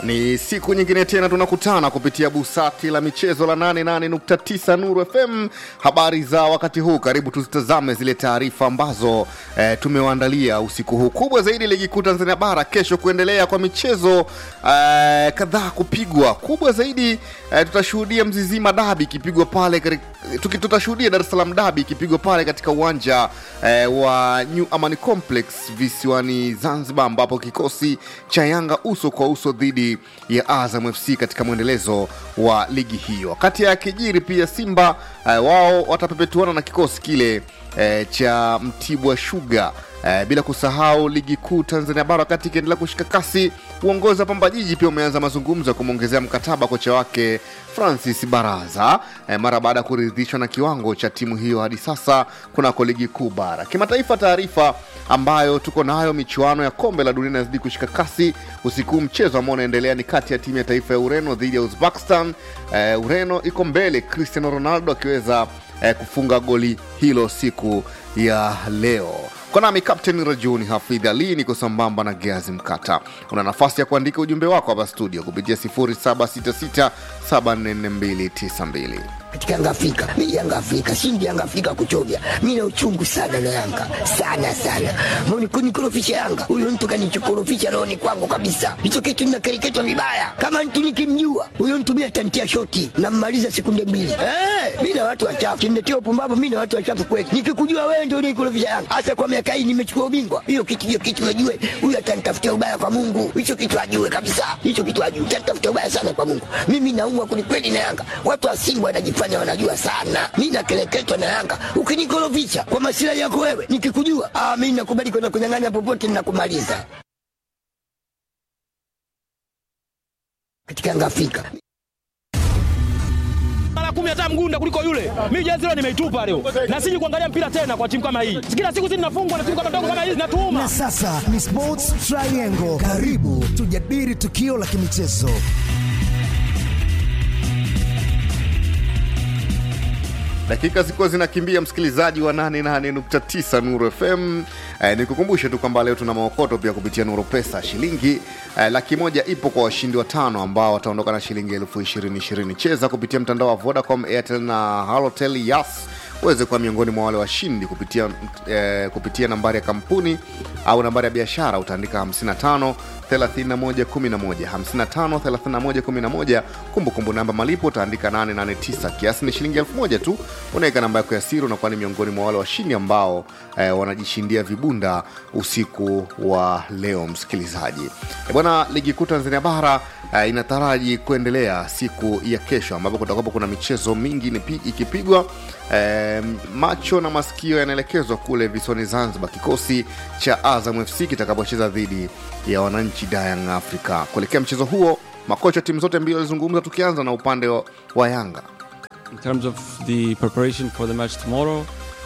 Ni siku nyingine tena tunakutana kupitia busati la michezo la 88.9 Nuru FM. Habari za wakati huu, karibu tuzitazame zile taarifa ambazo eh, tumewaandalia usiku huu. Kubwa zaidi, ligi kuu Tanzania bara kesho kuendelea kwa michezo eh, kadhaa kupigwa. Kubwa zaidi eh, tutashuhudia Mzizima dabi ikipigwa pale katika- tuki- tutashuhudia Dar es Salaam dabi ikipigwa pale katika uwanja eh, wa New Amani Complex visiwani Zanzibar, ambapo kikosi cha Yanga uso kwa uso dhidi ya Azam FC katika mwendelezo wa ligi hiyo. Kati ya kijiri pia Simba eh, wao watapepetuana na kikosi kile eh, cha Mtibwa Sugar. Eh, bila kusahau ligi kuu Tanzania bara wakati ikiendelea kushika kasi, uongozi wa Pamba Jiji pia umeanza mazungumzo ya kumwongezea mkataba kocha wake Francis Baraza eh, mara baada ya kuridhishwa na kiwango cha timu hiyo hadi sasa kunako ligi kuu bara. Kimataifa, taarifa ambayo tuko nayo, michuano ya kombe la dunia inazidi kushika kasi. Usiku huu mchezo ambao unaendelea ni kati ya timu ya taifa ya Ureno dhidi ya Uzbekistan. Eh, Ureno iko mbele, Cristiano Ronaldo akiweza eh, kufunga goli hilo siku ya leo. Kwa nami Kapteni Rajuni Hafidh Ali niko sambamba na Geazi Mkata. Una nafasi ya kuandika ujumbe wako hapa studio kupitia 0766744292. katika Yanga Afrika. Mimi Yanga Afrika, shindi Yanga Afrika kuchovya. Mimi na uchungu sana na Yanga. Sana sana. Mbona kunikorofisha Yanga? Huyo mtu kanichokorofisha rohoni kwangu kabisa. Hicho kitu ninakereketwa vibaya. Kama mtu nikimjua, huyo mtu mimi atantia shoti na mmaliza sekunde mbili. Eh, mimi na watu wachafu. Kiniletea upumbavu mimi na watu wachafu kweli. Nikikujua wewe ndio unikorofisha Yanga. Hasa kwa miaka hii nimechukua ubingwa. Hiyo kitu hiyo kitu najue. Huyo atanitafutia ubaya kwa Mungu. Hicho kitu ajue kabisa. Hicho kitu ajue. Atanitafutia ubaya sana kwa Mungu. Mimi naumwa kwelikweli na Yanga. Watu wa Simba wanajifanya wanajua sana. Mimi nakeleketwa na Yanga. Ukinikorofisha kwa masilahi yako wewe, nikikujua, ah, mimi nakubali kwenda kunyang'anya popote ninakumaliza. Katika Yanga Afrika. mara kumi hata mgunda kuliko yule. Mimi jezi leo nimeitupa leo, na siji kuangalia mpira tena kwa timu kama hii. Kila siku sisi tunafungwa na timu kama ndogo kama hizi, natuuma Na sasa ni Sports Triangle. Karibu tujadili tukio la kimichezo. Dakika zikuwa zinakimbia, msikilizaji wa 88.9 Nuru FM. Eh, nikukumbushe tu kwamba leo tuna maokoto pia kupitia Nuru Pesa. Shilingi eh, laki moja ipo kwa washindi watano ambao wataondoka na shilingi elfu ishirini ishirini. Cheza kupitia mtandao wa Vodacom, Airtel na Halotel Yas uweze kuwa miongoni mwa wale washindi kupitia, eh, kupitia nambari ya kampuni au nambari ya biashara utaandika 55 31 11 55 31 11. Kumbukumbu namba malipo utaandika 889. Kiasi ni shilingi elfu moja tu. Unaweka namba yako ya siri, unakuwa ni miongoni mwa wale washindi ambao eh, wanajishindia vibunda usiku wa leo. Msikilizaji Eh, bwana, ligi kuu Tanzania bara eh, inataraji kuendelea siku ya kesho, ambapo kutakuwa kuna michezo mingi nipi- ikipigwa eh, macho na masikio yanaelekezwa kule visiwani Zanzibar, kikosi cha Azam FC kitakapocheza dhidi ya wananchi Young Africa. Kuelekea mchezo huo, makocha timu zote mbili walizungumza, tukianza na upande wa, wa Yanga. In terms of the preparation for the match tomorrow,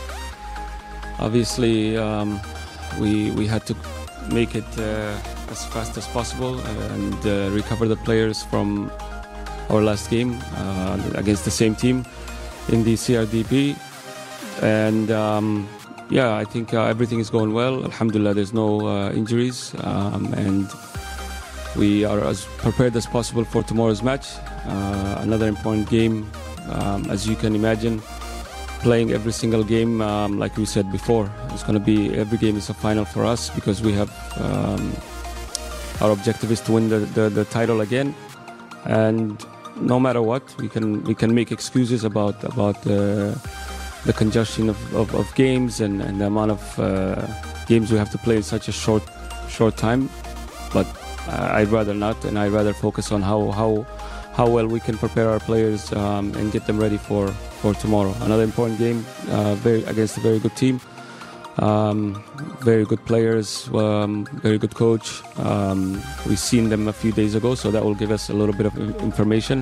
obviously um, we we had to make it uh, as fast as possible and uh, recover the players from our last game uh, against the same team in the CRDP, and um, yeah, I think uh, everything is going well. Alhamdulillah, there's no uh, injuries, um, and we are as prepared as possible for tomorrow's match. Uh, another important game, um, as you can imagine, playing every single game, um, like we said before, it's going to be every game is a final for us because we have um, our objective is to win the, the, the title again, and no matter what, we can we can make excuses about about the the congestion of, of, of games and, and the amount of uh, games we have to play in such a short short time, but uh, I'd rather not, and I'd rather focus on how how how well we can prepare our players um, and get them ready for for tomorrow. Another important game, uh, very against a very good team, um, very good players, um, very good coach. Um, we've seen them a few days ago, so that will give us a little bit of in- information.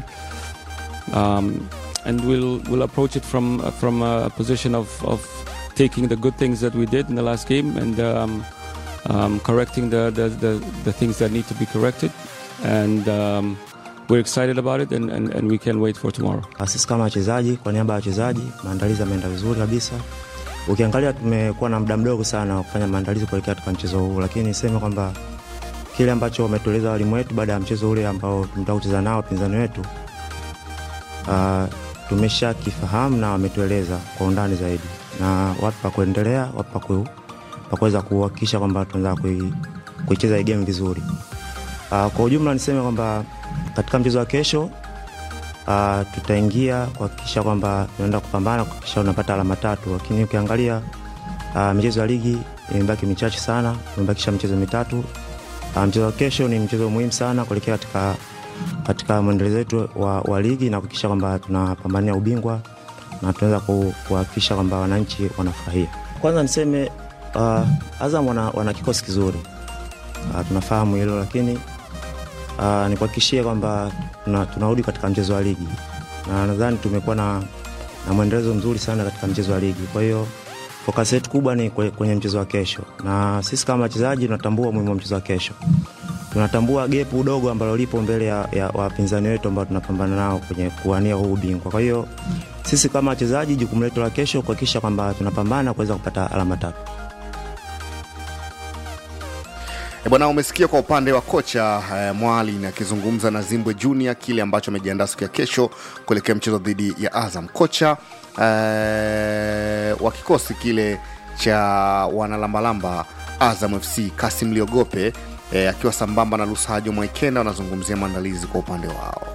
Um, and we'll we'll approach it from uh, from a position of, of taking the good things that we did in the last game and um, um, correcting the, the, the, the things that need to be corrected. And um, we're excited about it and, and, and we can't wait for tomorrow. Sisi kama wachezaji, kwa niaba ya wachezaji, maandalizi yameenda vizuri kabisa. Ukiangalia tumekuwa na muda mdogo sana wa kufanya maandalizi kuelekea katika mchezo huu, lakini niseme kwamba kile ambacho wametueleza walimu wetu baada ya mchezo ule ambao tumetoka kucheza nao wapinzani wetu uh, tumesha kifahamu na wametueleza kwa undani zaidi, na wapi pa kuendelea, wapi pa ku- pa kuweza kuhakikisha kwamba tunaweza kui- kuicheza hii game vizuri. Uh, kwa ujumla niseme kwamba katika mchezo wa kesho uh, tutaingia kuhakikisha kwamba tunaenda kupambana kuhakikisha unapata alama tatu, lakini ukiangalia uh, michezo ya ligi imebaki michache sana, tumebakisha michezo mitatu. Uh, mchezo wa kesho ni mchezo muhimu sana kuelekea katika katika mwendelezo wetu wa, wa ligi na kuhakikisha kwamba tunapambania ubingwa na tunaweza ku- kuhakikisha kwamba wananchi wanafurahia. Kwanza niseme uh, Azam wana, wana kikosi kizuri uh, tunafahamu hilo, lakini uh, nikuhakikishie kwamba tuna- tunarudi katika mchezo wa ligi na nadhani tumekuwa na, na mwendelezo mzuri sana katika mchezo wa ligi. Kwa hiyo fokasi yetu kubwa ni kwe- kwenye mchezo wa kesho, na sisi kama wachezaji tunatambua umuhimu wa mchezo wa kesho tunatambua gepu dogo ambalo lipo mbele ya, ya wapinzani wetu ambao tunapambana nao kwenye kuwania huu ubingwa. Kwa hiyo sisi kama wachezaji, jukumu letu la kesho kuhakikisha kwamba tunapambana kuweza kupata alama tatu. E bwana, umesikia kwa upande wa kocha eh, Mwalin akizungumza na Zimbwe Junior kile ambacho amejiandaa siku ya kesho kuelekea mchezo dhidi ya Azam. Kocha eh, wa kikosi kile cha wanalambalamba Azam FC Kasim Liogope eh, akiwa sambamba na Lusajo Mwaikenda wanazungumzia maandalizi kwa upande wao.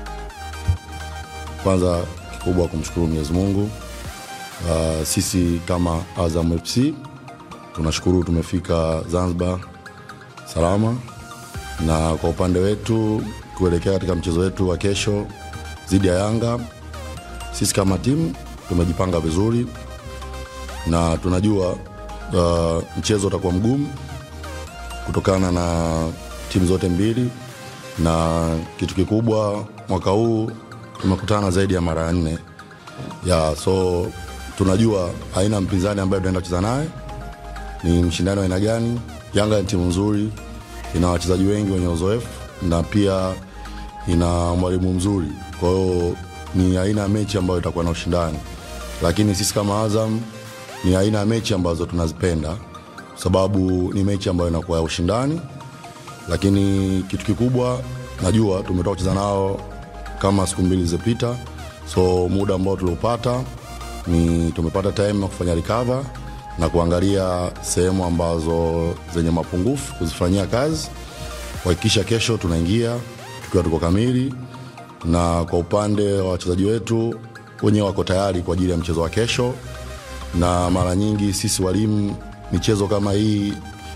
Kwanza kikubwa kumshukuru Mwenyezi Mungu. Uh, sisi kama Azam FC tunashukuru tumefika Zanzibar salama, na kwa upande wetu kuelekea katika mchezo wetu wa kesho dhidi ya Yanga, sisi kama timu tumejipanga vizuri na tunajua uh, mchezo utakuwa mgumu kutokana na timu zote mbili, na kitu kikubwa mwaka huu tumekutana zaidi ya mara nne ya so tunajua aina mpinzani ambaye tunaenda kucheza naye ni mshindano wa aina gani. Yanga ni timu nzuri, ina wachezaji wengi wenye uzoefu na pia ina mwalimu mzuri, kwa hiyo ni aina ya mechi ambayo itakuwa na ushindani, lakini sisi kama Azam ni aina ya mechi ambazo tunazipenda sababu ni mechi ambayo inakuwa ya ushindani, lakini kitu kikubwa najua tumetoka kucheza nao kama siku mbili zilizopita, so muda ambao tuliopata ni tumepata time ya kufanya recover na kuangalia sehemu ambazo zenye mapungufu kuzifanyia kazi, kuhakikisha kesho tunaingia tukiwa tuko kamili, na kwa upande wa wachezaji wetu wenyewe wako tayari kwa ajili ya mchezo wa kesho, na mara nyingi sisi walimu michezo kama hii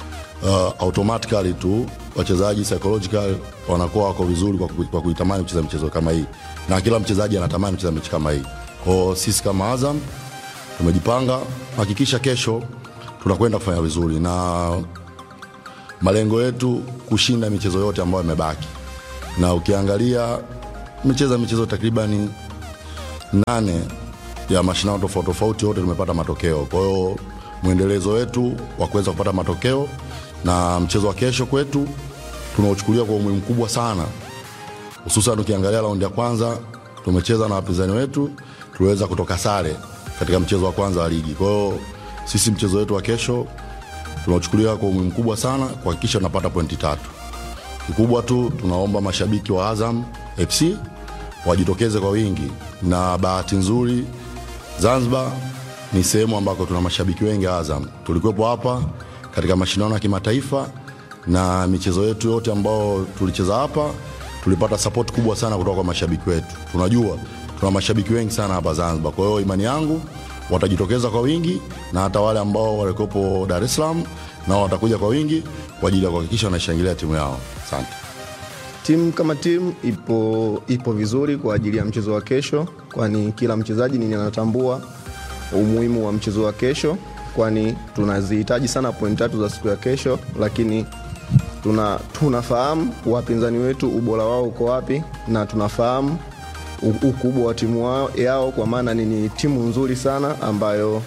uh, automatically tu wachezaji psychological wanakuwa wako vizuri kwa, ku- kwa kuitamani kucheza michezo kama hii, na kila mchezaji anatamani kucheza mechi kama hii. Kwao sisi kama Azam tumejipanga hakikisha kesho tunakwenda kufanya vizuri, na malengo yetu kushinda michezo yote ambayo imebaki, na ukiangalia tumecheza michezo takribani nane ya mashindano tofauti tofauti, yote tumepata matokeo. Kwa hiyo mwendelezo wetu wa kuweza kupata matokeo na mchezo wa kesho kwetu tunauchukulia kwa umuhimu mkubwa sana, hususan ukiangalia raundi ya kwanza tumecheza na wapinzani wetu, tuliweza kutoka sare katika mchezo wa kwanza wa ligi. Kwa hiyo sisi mchezo wetu wa kesho tunauchukulia kwa umuhimu mkubwa sana kuhakikisha tunapata pointi tatu. Kikubwa tu tunaomba mashabiki wa Azam FC wajitokeze kwa wingi, na bahati nzuri Zanzibar ni sehemu ambako tuna mashabiki wengi Azam. Tulikuwepo hapa katika mashindano ya kimataifa na michezo yetu yote ambao tulicheza hapa tulipata support kubwa sana kutoka kwa mashabiki wetu. Tunajua tuna mashabiki wengi sana hapa Zanzibar, kwa hiyo imani yangu watajitokeza kwa wingi, na hata wale ambao walikuwepo Dar es Salaam nao watakuja kwa wingi kwa ajili ya kuhakikisha wanaishangilia timu yao. Asante. Timu kama timu ipo, ipo vizuri kwa ajili ya mchezo wa kesho, kwani kila mchezaji nini anatambua umuhimu wa mchezo wa kesho, kwani tunazihitaji sana pointi tatu za siku ya kesho, lakini tuna, tunafahamu wapinzani wetu ubora wao uko wapi na tunafahamu u- ukubwa wa timu wao, yao kwa maana ni, ni timu nzuri sana ambayo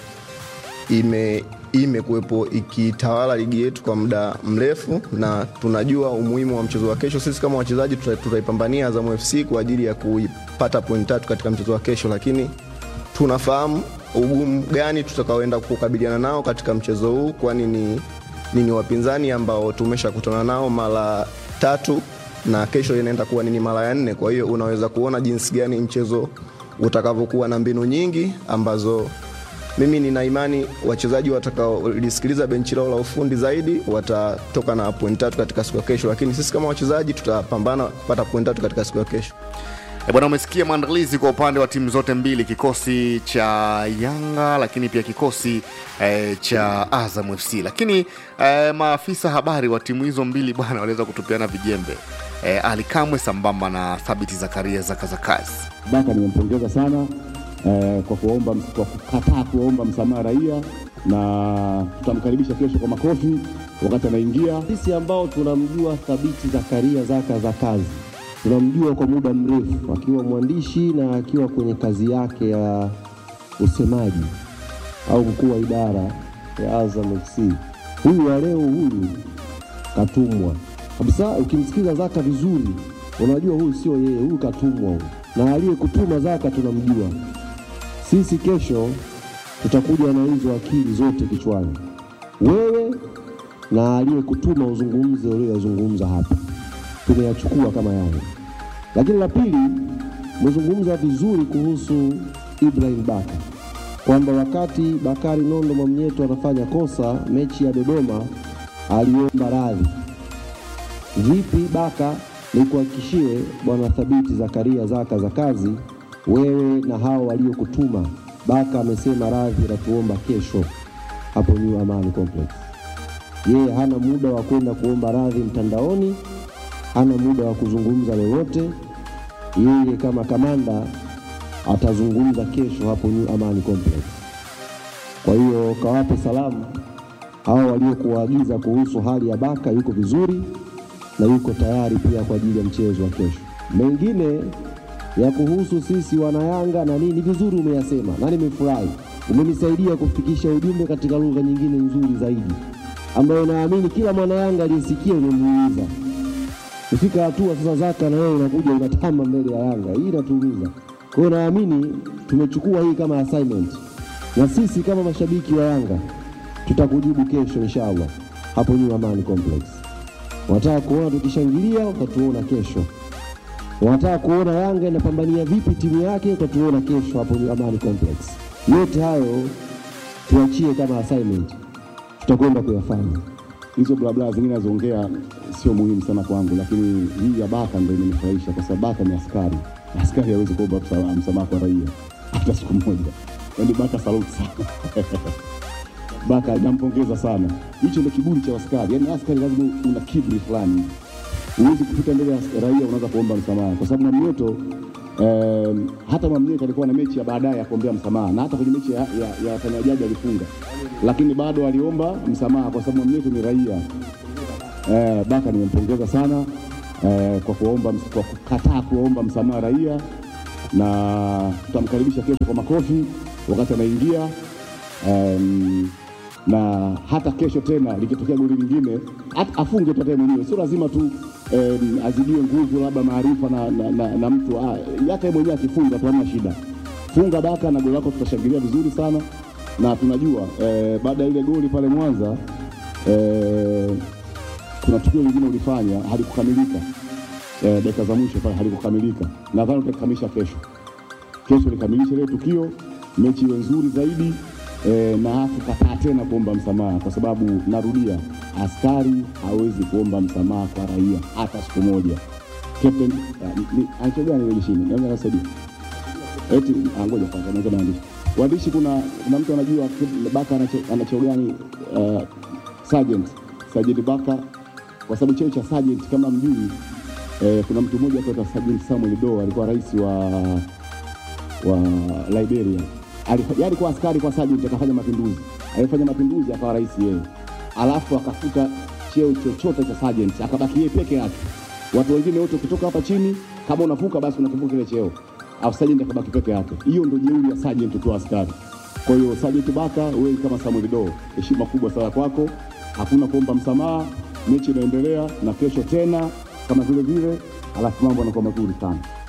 ime imekuwepo ikitawala ligi yetu kwa muda mrefu na tunajua umuhimu wa mchezo wa kesho. Sisi kama wachezaji tuta- tutaipambania Azam FC kwa ajili ya kuipata pointi tatu katika mchezo wa kesho, lakini tunafahamu ugumu gani tutakaoenda kukabiliana nao katika mchezo huu, kwani ni nini wapinzani ambao tumeshakutana nao mara tatu na kesho inaenda kuwa nini mara ya nne. Kwa hiyo unaweza kuona jinsi gani mchezo utakavyokuwa na mbinu nyingi ambazo mimi nina imani wachezaji watakaolisikiliza benchi lao la ufundi zaidi watatoka na point tatu katika siku ya kesho, lakini sisi kama wachezaji tutapambana kupata point tatu katika siku ya kesho. E bwana, umesikia maandalizi kwa upande wa timu zote mbili, kikosi cha Yanga lakini pia kikosi eh, cha Azam FC. Lakini eh, maafisa habari wa timu hizo mbili bwana waliweza kutupiana vijembe eh, Ali Kamwe sambamba na Thabiti Zakaria Zakazakazi. Baka nimempongeza sana eh, kwa kuomba kwa kukataa kuomba msamaha raia, na tutamkaribisha kesho kwa makofi wakati anaingia. Sisi ambao tunamjua Thabiti Zakaria Zaka za kazi, tunamjua kwa muda mrefu akiwa mwandishi na akiwa kwenye kazi yake ya usemaji au mkuu wa idara ya Azam FC. Huyu wa leo huyu katumwa kabisa. Ukimsikiza Zaka vizuri, unajua huyu sio yeye, huyu katumwa huyu, na aliyekutuma Zaka tunamjua sisi. Kesho tutakuja na hizo akili zote kichwani, wewe na aliyekutuma uzungumze ulioyazungumza hapa, tumeyachukua kama Yanga. Lakini la pili, umezungumza vizuri kuhusu Ibrahim Baka kwamba wakati Bakari Nondo Mwamnyeto anafanya kosa mechi ya Dodoma aliomba radhi. Vipi Baka, nikuhakikishie bwana Thabiti Zakaria Zaka za kazi, wewe na hao waliokutuma. Baka amesema radhi natuomba kesho hapo New Amani Complex. Yeye hana muda wa kwenda kuomba radhi mtandaoni, hana muda wa kuzungumza lolote. Yeye kama kamanda atazungumza kesho hapo New Amani Complex. Kwa hiyo kawape salamu hao waliokuwaagiza kuhusu hali ya Baka, yuko vizuri na yuko tayari pia kwa ajili ya mchezo wa kesho. Mengine ya kuhusu sisi wanayanga na nini, ni vizuri umeyasema na nimefurahi, umenisaidia kufikisha ujumbe katika lugha nyingine nzuri zaidi, ambayo naamini kila mwanayanga aliyesikia umemuuliza. Kufika hatua sasa, Zaka na wewe unakuja unatamba mbele ya Yanga, hii inatuumiza. Kwa hiyo naamini tumechukua hii kama assignment, na sisi kama mashabiki wa Yanga tutakujibu kesho inshallah hapo New Amani Complex. Wanataka kuona tukishangilia, utatuona kesho. Wanataka kuona Yanga inapambania vipi timu yake, utatuona kesho hapo New Amani Complex. Yote hayo tuachie kama assignment, tutakwenda kuyafanya. Hizo blabla zingine nazoongea sio muhimu sana kwangu, lakini hii ya Baka ndio imenifurahisha kwa sababu Baka ni askari. Askari hawezi kuomba msa- msamaha kwa raia hata siku moja. Yaani Baka saluti sana Baka nampongeza sana. Hicho ndio kiburi cha askari. Yaani askari lazima una kiburi fulani. Huwezi kupita mbele ya raia unaanza kuomba msamaha kwa sababu Mwamnyeto eh, hata Mwamnyeto alikuwa na mechi ya baadaye ya kuombea msamaha na hata kwenye mechi ya, ya, ya wafanyajaji alifunga, lakini bado aliomba msamaha kwa sababu Mwamnyeto ni raia. Eh, Baka nimempongeza sana eh, kwa kuomba kwa kukataa kuomba msamaha raia, na tutamkaribisha kesho kwa makofi wakati anaingia um, na hata kesho tena likitokea goli lingine at- afunge tu hata yeye mwenyewe, sio lazima tu um, azidiwe nguvu labda maarifa na, na, na, na mtu ah, hata yeye mwenyewe akifunga tu hamna shida. Funga Baka na goli lako tutashangilia vizuri sana, na tunajua eh, baada ya ile goli pale Mwanza eh, kuna tukio lingine ulifanya halikukamilika eh, dakika za mwisho pale halikukamilika. Nadhani utakamilisha kesho. Kesho likamilishe ile tukio, mechi iwe nzuri zaidi eh, na hafu kataa tena kuomba msamaha, kwa sababu narudia, askari hawezi kuomba msamaha kwa raia hata siku moja. Captain uh, ni anacho gani ile jeshini? Naweza kusaidia eti ah, ngoja kwanza naweza maandishi waandishi, kuna kuna mtu anajua Baka anacho- ana cheo gani? Uh, sergeant sergeant Baka, kwa sababu cheo cha sergeant kama mjui eh, kuna mtu mmoja anaitwa Sergeant Samuel Doe alikuwa rais wa wa Liberia. Alifa- Yeye alikuwa askari kwa sergeant, akafanya mapinduzi, alifanya mapinduzi akawa rais yeye, alafu akafuta cheo chochote cha sergeant, akabaki yeye peke yake. Watu wengine wote ukitoka hapa chini, kama unavuka basi unakivuka kile cheo, alafu sergeant akabaki peke yake. Hiyo ndio jeuri ya sergeant ukiwa askari. Kwa hiyo Sergeant Baka, wewe kama Samuel Doe, heshima kubwa sana kwako, hakuna kuomba msamaha, mechi inaendelea na kesho tena kama vile vile, alafu mambo yanakuwa mazuri sana.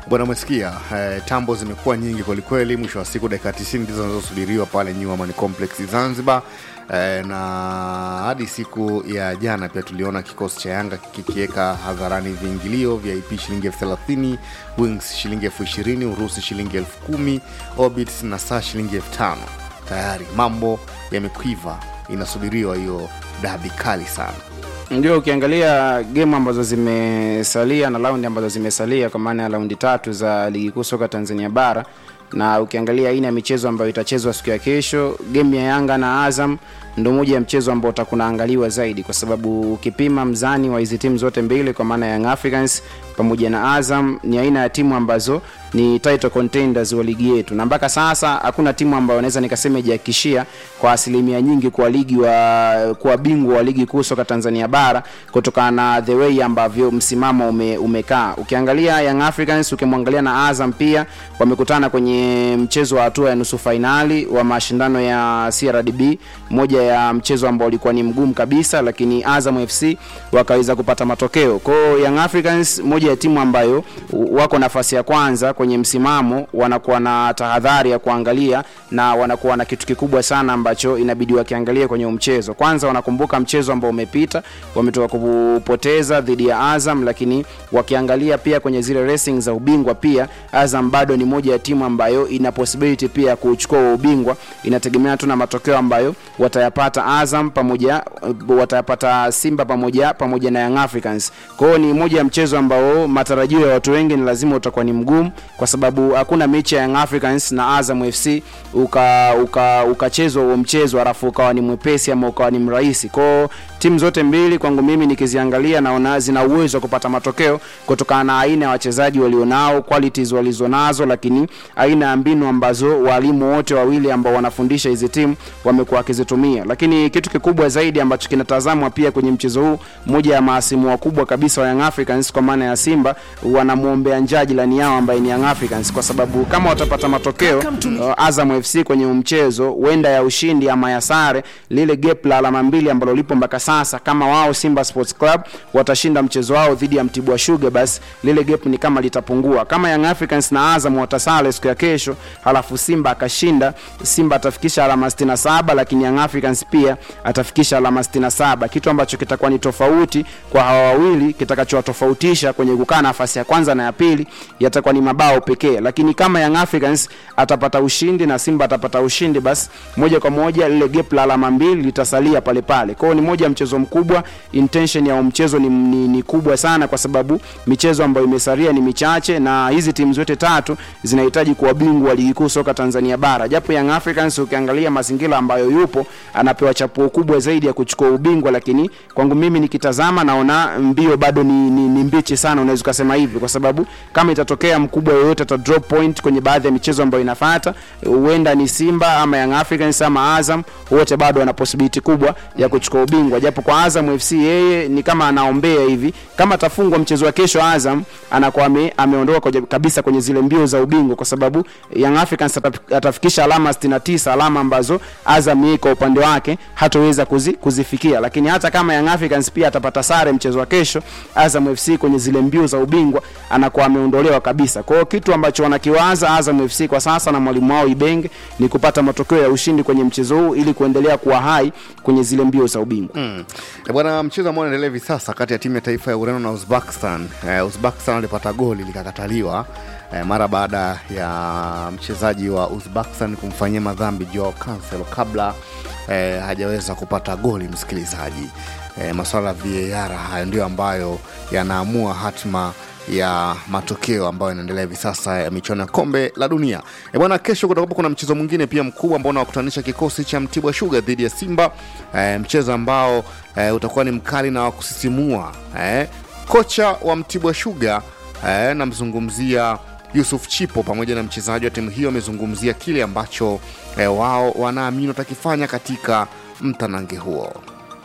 bwana umesikia eh, tambo zimekuwa nyingi kwelikweli mwisho wa siku dakika 90 ndizo zinazosubiriwa pale New Amaan Complex Zanzibar eh, na hadi siku ya jana pia tuliona kikosi cha Yanga kikiweka hadharani viingilio vya IP shilingi elfu thelathini Wings shilingi elfu ishirini Urusi shilingi elfu kumi Orbits na saa shilingi elfu tano tayari mambo yamekwiva inasubiriwa hiyo dabi kali sana ndio ukiangalia gemu ambazo zimesalia na raundi ambazo zimesalia kwa maana ya raundi tatu za ligi kuu soka tanzania bara na ukiangalia aina ya michezo ambayo itachezwa siku ya kesho gemu ya yanga na azam ndo moja ya mchezo ambao utakunaangaliwa zaidi kwa sababu ukipima mzani wa hizi timu zote mbili kwa maana ya Young Africans pamoja na Azam ni aina ya timu ambazo ni title contenders wa ligi yetu, na mpaka sasa hakuna timu ambayo naweza nikasema ijahakikishia kwa asilimia nyingi kwa ligi wa kwa bingwa wa ligi kuu soka Tanzania bara kutokana na the way ambavyo msimamo ume, umekaa. Ukiangalia Young Africans, ukimwangalia na Azam pia wamekutana kwenye mchezo wa hatua ya nusu fainali wa mashindano ya CRDB, moja ya mchezo ambao ulikuwa ni mgumu kabisa, lakini Azam FC wakaweza kupata matokeo. Kwa hiyo Young Africans, moja ya timu ambayo wako nafasi ya kwanza kwenye msimamo, wanakuwa na tahadhari ya kuangalia na wanakuwa na kitu kikubwa sana ambacho inabidi wakiangalia kwenye huu mchezo. Kwanza wanakumbuka mchezo ambao umepita, wametoka kupoteza dhidi ya Azam, lakini wakiangalia pia kwenye zile racing za ubingwa, pia Azam bado ni moja ya timu ambayo ina possibility pia ya kuchukua ubingwa, inategemea tu na matokeo ambayo watayapata Azam pamoja watayapata Simba pamoja pamoja na Young Africans. Kwa hiyo ni moja ya mchezo ambao matarajio ya watu wengi ni lazima utakuwa ni mgumu, kwa sababu hakuna mechi ya Young Africans na Azam FC uka uka ukachezwa huo mchezo alafu ukawa ni mwepesi ama ukawa ni mrahisi. Kwa hiyo timu zote mbili kwangu mimi nikiziangalia, naona zina uwezo wa kupata matokeo kutokana na aina ya wachezaji walionao, qualities walizonazo, lakini aina ya mbinu ambazo walimu wote wawili ambao wanafundisha hizi timu wamekuwa wakizitumia. Lakini kitu kikubwa zaidi ambacho kinatazamwa pia kwenye mchezo huu, moja ya maasimu wakubwa kabisa wa Young Africans kwa maana ya Simba wanamwombea njaa jirani yao ambaye ni Young Africans, kwa sababu kama watapata matokeo uh, Azam FC kwenye mchezo huenda ya ushindi ama ya sare, lile gap la alama mbili ambalo lipo mpaka sasa, kama wao Simba Sports Club watashinda mchezo wao dhidi ya Mtibwa Sugar, basi lile gap ni kama litapungua. Kama Young Africans na Azam watasale siku ya kesho, halafu Simba akashinda, Simba atafikisha alama 67, lakini Young Africans pia atafikisha alama 67, kitu ambacho kitakuwa ni tofauti kwa hawa wawili. Kitakachowatofautisha kwenye kukaa nafasi ya kwanza na ya pili yatakuwa ni mabao pekee, lakini kama Young Africans atapata ushindi na Simba atapata ushindi, basi moja kwa moja lile gap la alama mbili litasalia pale pale. Kwa hiyo ni moja ya mchezo mkubwa, intention ya mchezo ni, ni, ni kubwa sana, kwa sababu michezo ambayo imesalia ni michache, na hizi timu zote tatu zinahitaji kuwa bingwa wa ligi kuu soka Tanzania bara, japo Young Africans ukiangalia mazingira ambayo yupo anapewa chapuo kubwa zaidi ya kuchukua ubingwa, lakini kwangu mimi nikitazama naona mbio bado ni, ni, ni mbichi sana, unaweza ukasema hivi, kwa sababu kama itatokea mkubwa yoyote ata drop point kwenye baadhi ya michezo ambayo inafuata, huenda ni Simba ama Young Africans ama Azam, wote bado wana possibility kubwa ya kuchukua ubingwa, japo kwa Azam FC yeye ni kama anaombea hivi, kama atafungwa mchezo wa kesho, Azam anakuwa ame, ameondoka kabisa kwenye zile mbio za ubingwa, kwa sababu Young Africans atafikisha alama 69, alama ambazo Azam yeye kwa upande wake hatoweza kuzi, kuzifikia. Lakini hata kama Young Africans pia atapata sare mchezo wa kesho, Azam FC kwenye zile mbio za ubingwa anakuwa ameondolewa kabisa. Kwa hiyo kitu ambacho wanakiwaza Azam FC kwa sasa na mwalimu wao Ibenge ni kupata matokeo ya ushindi kwenye mchezo huu ili kuendelea kuwa hai kwenye zile mbio za ubingwa. Mm. E bwana, mchezo ambao unaendelea hivi sasa kati ya timu ya taifa ya Ureno na Uzbekistan. Eh, Uzbekistan walipata goli likakataliwa eh, mara baada ya mchezaji wa Uzbekistan kumfanyia madhambi Joao Cancelo kabla eh, hajaweza kupata goli. Msikilizaji, eh, masuala ya VAR hayo ndio ambayo yanaamua hatima ya matokeo ambayo yanaendelea hivi sasa ya michuano ya kombe la dunia. E bwana, kesho kutakuwa kuna mchezo mwingine pia mkubwa ambao unawakutanisha kikosi cha Mtibwa Sugar dhidi ya Simba e, mchezo ambao e, utakuwa ni mkali na wa kusisimua e, kocha wa Mtibwa Sugar e, namzungumzia Yusuf Chipo pamoja na mchezaji wa timu hiyo amezungumzia kile ambacho e, wao wanaamini watakifanya katika mtanange huo.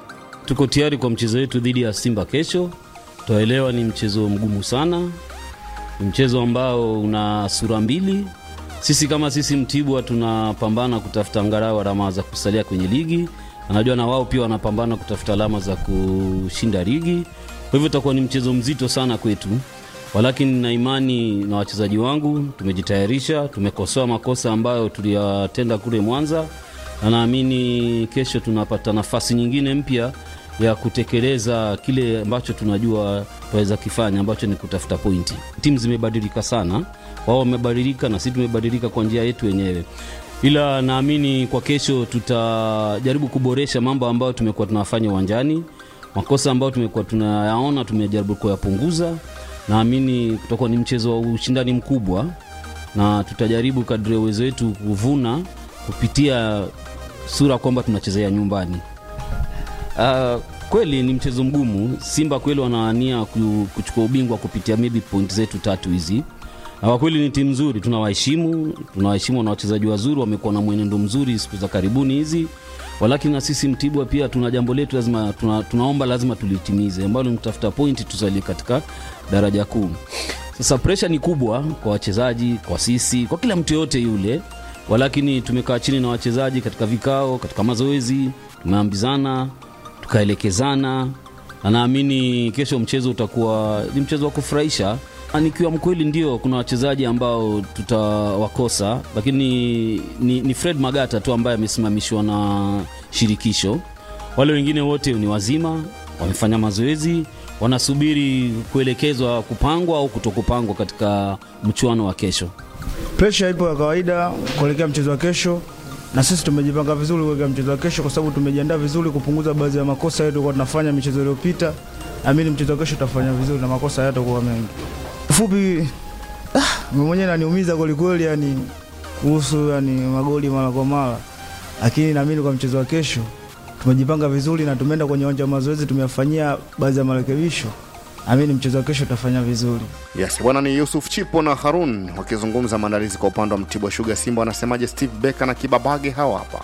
Tuko tayari kwa mchezo wetu dhidi ya Simba kesho. Twaelewa ni mchezo mgumu sana, ni mchezo ambao una sura mbili. Sisi kama sisi Mtibwa tunapambana kutafuta angalau alama za kusalia kwenye ligi, anajua na wao pia wanapambana kutafuta alama za kushinda ligi. Kwa hivyo utakuwa ni mchezo mzito sana kwetu. walakini nina imani na wachezaji wangu, tumejitayarisha, tumekosoa makosa ambayo tuliyatenda kule Mwanza, na naamini kesho tunapata nafasi nyingine mpya ya kutekeleza kile ambacho tunajua tunaweza kifanya ambacho ni kutafuta pointi. Timu zimebadilika sana, wao wamebadilika na sisi tumebadilika kwa njia yetu wenyewe, ila naamini kwa kesho tutajaribu kuboresha mambo ambayo tumekuwa tunafanya uwanjani. Makosa ambayo tumekuwa tunayaona tumejaribu kuyapunguza. Naamini kutakuwa ni mchezo wa ushindani mkubwa, na tutajaribu kadri ya uwezo wetu kuvuna kupitia sura kwamba tunachezea nyumbani. Uh, kweli ni mchezo mgumu. Simba kweli wanaania ku- kuchukua ubingwa kupitia maybe point zetu tatu hizi, na kwa kweli ni timu nzuri, tunawaheshimu, tunawaheshimu na wachezaji wazuri, wamekuwa na mwenendo mzuri siku za karibuni hizi, walakini na sisi Mtibwa pia tuna jambo letu lazima tuna, tunaomba lazima tulitimize, ambalo ni kutafuta pointi tusalie katika daraja kuu. Sasa presha ni kubwa kwa wachezaji, kwa sisi, kwa kila mtu yoyote yule, walakini tumekaa chini na wachezaji katika vikao, katika mazoezi, tumeambizana tukaelekezana na naamini kesho mchezo utakuwa ni mchezo wa kufurahisha. Na Nikiwa mkweli, ndio kuna wachezaji ambao tutawakosa, lakini ni, ni Fred Magata tu ambaye amesimamishwa na shirikisho. Wale wengine wote ni wazima, wamefanya mazoezi, wanasubiri kuelekezwa kupangwa au kutokupangwa katika mchuano wa kesho. Presha ipo ya kawaida kuelekea mchezo wa kesho, na sisi tumejipanga vizuri kuelekea mchezo wa kesho, kwa sababu tumejiandaa vizuri kupunguza baadhi ya makosa yetu kwa tunafanya michezo iliyopita. Naamini mchezo wa kesho tutafanya vizuri na makosa hayatakuwa mengi. Ufupi, ah, mimi mwenyewe naniumiza kwelikweli, yani kuhusu yani magoli mara kwa mara, lakini naamini kwa mchezo wa kesho tumejipanga vizuri na tumeenda kwenye uwanja wa mazoezi, tumeyafanyia baadhi ya marekebisho. Naamini mchezo wa kesho tutafanya vizuri. Yes, bwana ni Yusuf Chipo na Harun wakizungumza maandalizi kwa upande wa Mtibwa Sugar. Simba wanasemaje? Steve Beka na Kibabage hawa hapa.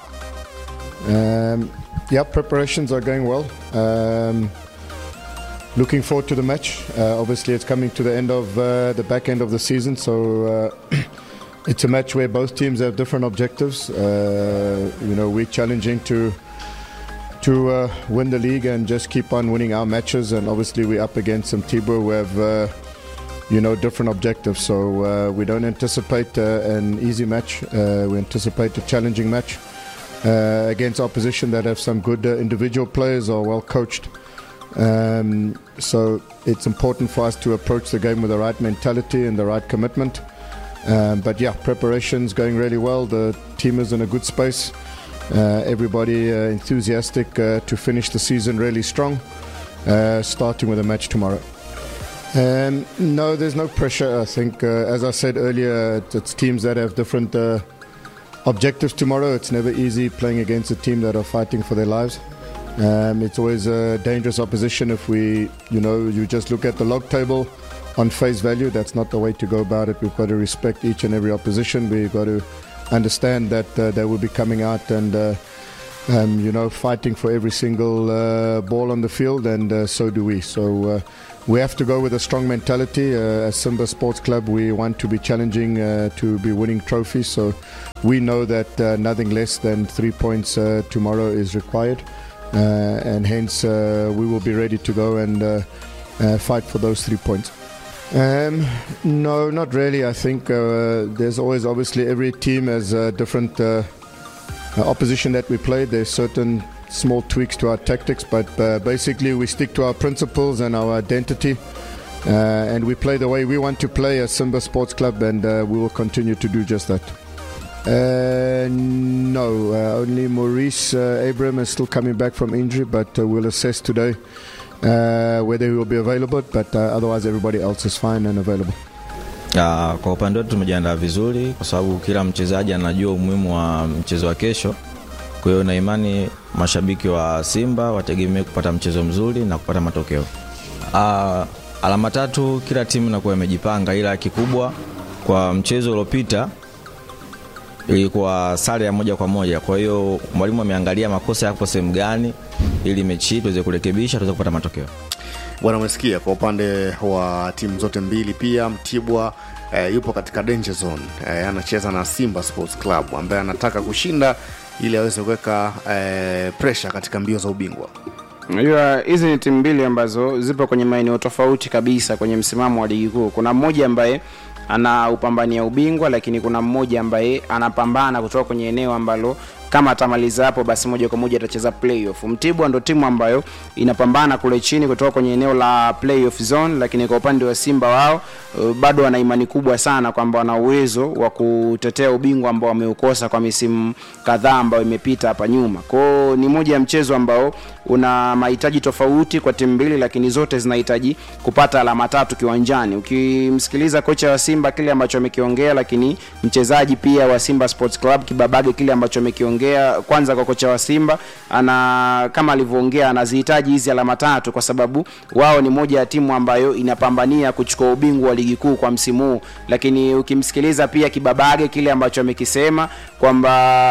Um, yeah, preparations are going well. Um, looking forward to the match. Uh, obviously, it's coming to the end of uh, the back end of the season, so uh, it's a match where both teams have different objectives. Uh, you know, we're challenging to to uh, win the league and just keep on winning our matches, and obviously we're up against some Tibur who have. Uh, you know, different objectives. So uh, we don't anticipate uh, an easy match. Uh, we anticipate a challenging match uh, against opposition that have some good uh, individual players or well coached. Um, so it's important for us to approach the game with the right mentality and the right commitment. Um, but yeah, preparations going really well. The team is in a good space. Uh, everybody uh, enthusiastic uh, to finish the season really strong, uh, starting with a match tomorrow. Um, no, there's no pressure. I think, uh, as I said earlier, it's, it's teams that have different uh, objectives tomorrow. It's never easy playing against a team that are fighting for their lives. Um, it's always a dangerous opposition if we, you know, you just look at the log table on face value. That's not the way to go about it. We've got to respect each and every opposition. We've got to understand that uh, they will be coming out and. Uh, um, you know, fighting for every single uh, ball on the field, and uh, so do we. So uh, we have to go with a strong mentality. Uh, as Simba Sports Club, we want to be challenging uh, to be winning trophies. So we know that uh, nothing less than three points uh, tomorrow is required, uh, and hence uh, we will be ready to go and uh, uh, fight for those three points. Um, no, not really. I think uh, there's always, obviously, every team has a different uh, uh, opposition that we play. There's certain small tweaks to our tactics, but uh, basically we stick to our principles and our identity. Uh, and we play the way we want to play as Simba Sports Club, and uh, we will continue to do just that. Uh, no, uh, only Maurice uh, Abram is still coming back from injury, but uh, we'll assess today uh, whether he will be available. But uh, otherwise, everybody else is fine and available. Uh, kwa upande wetu tumejiandaa vizuri kwa sababu kila mchezaji anajua umuhimu wa mchezo wa kesho. Kwa hiyo na imani mashabiki wa Simba wategemee kupata mchezo mzuri na kupata matokeo. Uh, alama tatu kila timu inakuwa imejipanga, ila kikubwa kwa mchezo uliopita ilikuwa sare ya moja kwa moja. Kwa hiyo mwalimu ameangalia makosa yako sehemu gani, ili mechi hii tuweze kurekebisha, tuweze kupata matokeo. Bwana, umesikia kwa upande wa timu zote mbili. Pia Mtibwa eh, yupo katika danger zone eh, anacheza na Simba Sports Club ambaye anataka kushinda ili aweze kuweka eh, pressure katika mbio za ubingwa. Unajua hizi ni timu mbili ambazo zipo kwenye maeneo tofauti kabisa kwenye msimamo wa ligi kuu. Kuna mmoja ambaye ana upambania ubingwa, lakini kuna mmoja ambaye anapambana kutoka kwenye eneo ambalo kama atamaliza hapo basi moja kwa moja atacheza playoff. Mtibwa ndo timu ambayo inapambana kule chini kutoka kwenye eneo la playoff zone, lakini kwa upande wa Simba wao uh, bado wana imani kubwa sana kwamba wana uwezo wa kutetea ubingwa ambao wameukosa kwa misimu kadhaa ambayo imepita hapa nyuma. Kwao ni moja ya mchezo ambao una mahitaji tofauti kwa timu mbili, lakini zote zinahitaji kupata alama tatu kiwanjani. Ukimsikiliza kocha wa Simba kile ambacho amekiongea, lakini mchezaji pia wa Simba Sports Club Kibabage kile ambacho amekiongea, kwanza kwa kocha wa Simba ana kama alivyoongea, anazihitaji hizi alama tatu kwa sababu wao ni moja ya timu ambayo inapambania kuchukua ubingwa wa ligi kuu kwa msimu huu, lakini ukimsikiliza pia Kibabage kile ambacho amekisema kwamba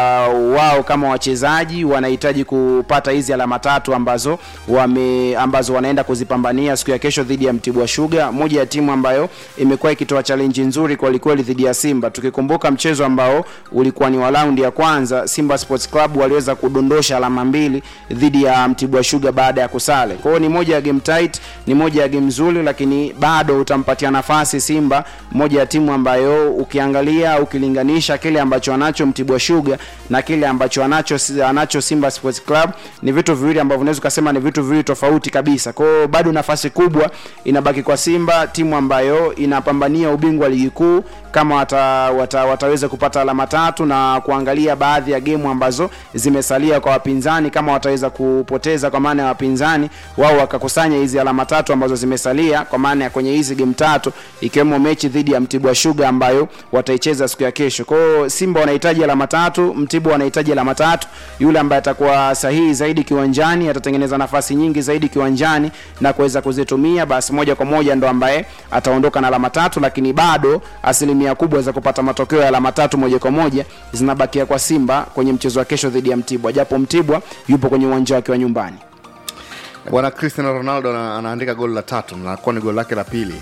wao kama wachezaji wanahitaji kupata hizi alama tatu ambazo wame ambazo wanaenda kuzipambania siku ya kesho dhidi ya Mtibwa Sugar, moja ya timu ambayo imekuwa ikitoa challenge nzuri kwa kweli dhidi ya Simba. Tukikumbuka mchezo ambao ulikuwa ni wa raundi ya kwanza, Simba Sports Club waliweza kudondosha alama mbili dhidi ya Mtibwa Sugar baada ya kusale. Kwa hiyo ni moja ya game tight, ni moja ya game nzuri, lakini bado utampatia nafasi Simba, moja ya timu ambayo ukiangalia ukilinganisha kile ambacho anacho Mtibwa Sugar na kile ambacho anacho anacho Simba Sports Club ni vitu viwili ambavyo unaweza ukasema ni vitu viwili tofauti kabisa. Kwa hiyo bado nafasi kubwa inabaki kwa Simba, timu ambayo inapambania ubingwa wa ligi kuu kama wata, wata, wataweza kupata alama tatu na kuangalia baadhi ya gemu ambazo zimesalia kwa wapinzani, kama wataweza kupoteza kwa maana ya wapinzani wao wakakusanya hizi alama tatu ambazo zimesalia kwa maana ya kwenye hizi game tatu, ikiwemo mechi dhidi ya Mtibwa Sugar ambayo wataicheza siku ya kesho. Kwa hiyo Simba wanahitaji alama tatu, Mtibwa wanahitaji alama tatu. Yule ambaye atakuwa sahihi zaidi kiwanjani atatengeneza nafasi nyingi zaidi kiwanjani na kuweza kuzitumia, basi moja kwa moja ndo ambaye ataondoka na alama tatu, lakini bado asilimia kubwa za kupata matokeo ya alama tatu moja kwa moja zinabakia kwa Simba kwenye mchezo wa kesho dhidi ya Mtibwa, japo Mtibwa yupo kwenye uwanja wake wa nyumbani. Bwana Cristiano Ronaldo ana- anaandika goli la tatu na nakuwa ni goli lake la pili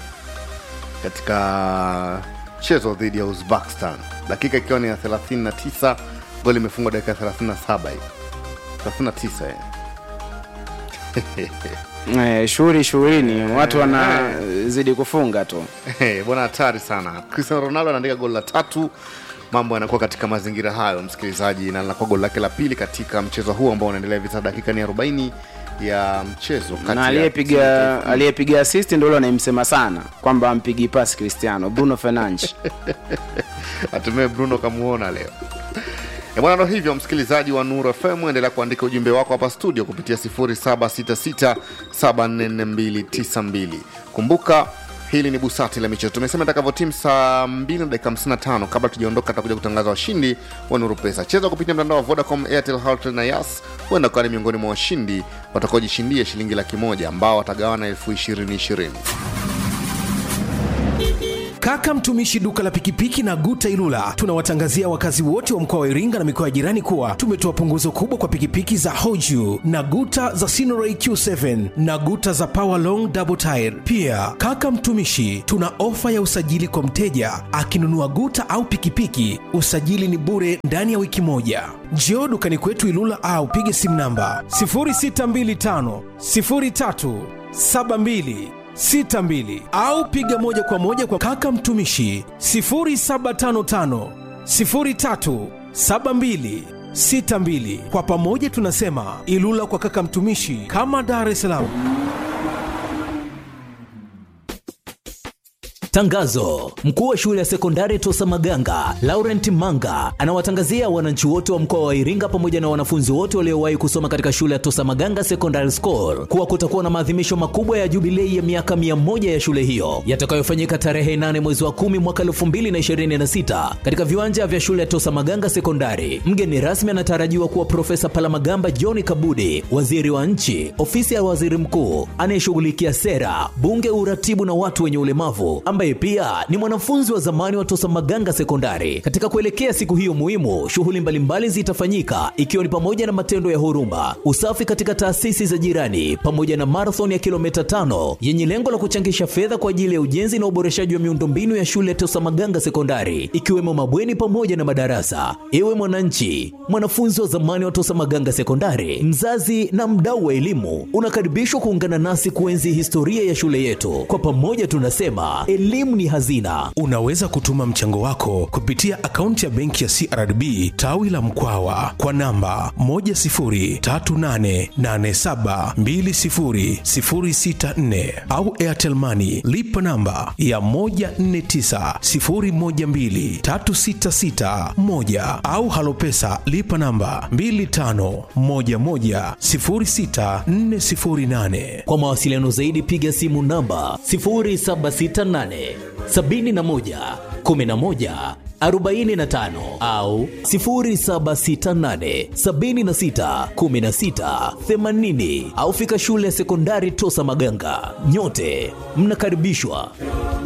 katika mchezo dhidi ya Uzbekistan, dakika ikiwa ni ya 39, goli imefungwa dakika 37 hivi 39 eh. Eh, shughuli shughulini, watu wanazidi kufunga tu. Eh, bwana hatari sana cristiano ronaldo anaandika goli la tatu mambo yanakuwa katika mazingira hayo msikilizaji na linakuwa goli lake la pili katika mchezo huu ambao unaendelea hivi sasa dakika ni 40 ya mchezo kati na ya aliyepiga aliyepiga assist ndio yule anayemsema sana kwamba ampigi pasi Cristiano Bruno Fernandes. hatimaye bruno kamuona leo E bwana, ndo hivyo msikilizaji wa Nuru FM, endelea kuandika ujumbe wako hapa studio kupitia 0766744292. Kumbuka hili ni busati la michezo. Tumesema itakavyotimu saa 2 na dakika 55. Kabla tujaondoka, tutakuja kutangaza washindi wa Nuru Pesa. Cheza kupitia mtandao wa Vodacom, Airtel, Hotels na Yas. Huenda ukawa ni miongoni mwa washindi watakaojishindia shilingi laki moja ambao watagawana elfu ishirini ishirini. Kaka mtumishi duka la pikipiki na Guta Ilula, tunawatangazia wakazi wote wa mkoa wa Iringa na mikoa ya jirani kuwa tumetoa punguzo kubwa kwa pikipiki za Hoju na Guta za Sinoray Q7 na Guta za Power Long Double Tire. Pia kaka mtumishi, tuna ofa ya usajili kwa mteja akinunua Guta au pikipiki, usajili ni bure ndani ya wiki moja. Njoo dukani kwetu Ilula au pige simu namba 0625 03 72 62 au piga moja kwa moja kwa kaka mtumishi 0755 03 72 62. Kwa pamoja tunasema Ilula kwa kaka mtumishi, kama Dar es Salaam. Tangazo: mkuu wa shule ya sekondari Tosa Maganga Laurent Manga anawatangazia wananchi wote wa mkoa wa Iringa pamoja na wanafunzi wote waliowahi kusoma katika shule ya Tosa Maganga Secondary School kuwa kutakuwa na maadhimisho makubwa ya jubilei ya miaka mia moja ya shule hiyo yatakayofanyika tarehe 8 mwezi wa 10 mwaka 2026 katika viwanja vya shule ya Tosa Maganga Sekondari. Mgeni rasmi anatarajiwa kuwa Profesa Palamagamba John Kabudi, waziri wa nchi, ofisi ya waziri mkuu anayeshughulikia sera, bunge, uratibu na watu wenye ulemavu ambaye ambaye pia ni mwanafunzi wa zamani wa Tosa Maganga Sekondari. Katika kuelekea siku hiyo muhimu, shughuli mbalimbali zitafanyika ikiwa ni pamoja na matendo ya huruma, usafi katika taasisi za jirani, pamoja na marathon ya kilomita tano yenye lengo la kuchangisha fedha kwa ajili ya ujenzi na uboreshaji wa miundombinu ya shule ya Tosa Maganga Sekondari, ikiwemo mabweni pamoja na madarasa. Ewe mwananchi, mwanafunzi wa zamani wa Tosa Maganga Sekondari, mzazi na mdau wa elimu, unakaribishwa kuungana nasi kuenzi historia ya shule yetu. Kwa pamoja tunasema elimu ni hazina. Unaweza kutuma mchango wako kupitia akaunti ya benki ya CRDB tawi la Mkwawa kwa namba 10388720064 au Airtel Money lipa namba ya 1490123661 au Halopesa lipa namba 25110648. Kwa mawasiliano zaidi piga simu namba 0768 71 11 45 au 0768 76 16 80 au fika shule ya sekondari Tosa Maganga. Nyote mnakaribishwa.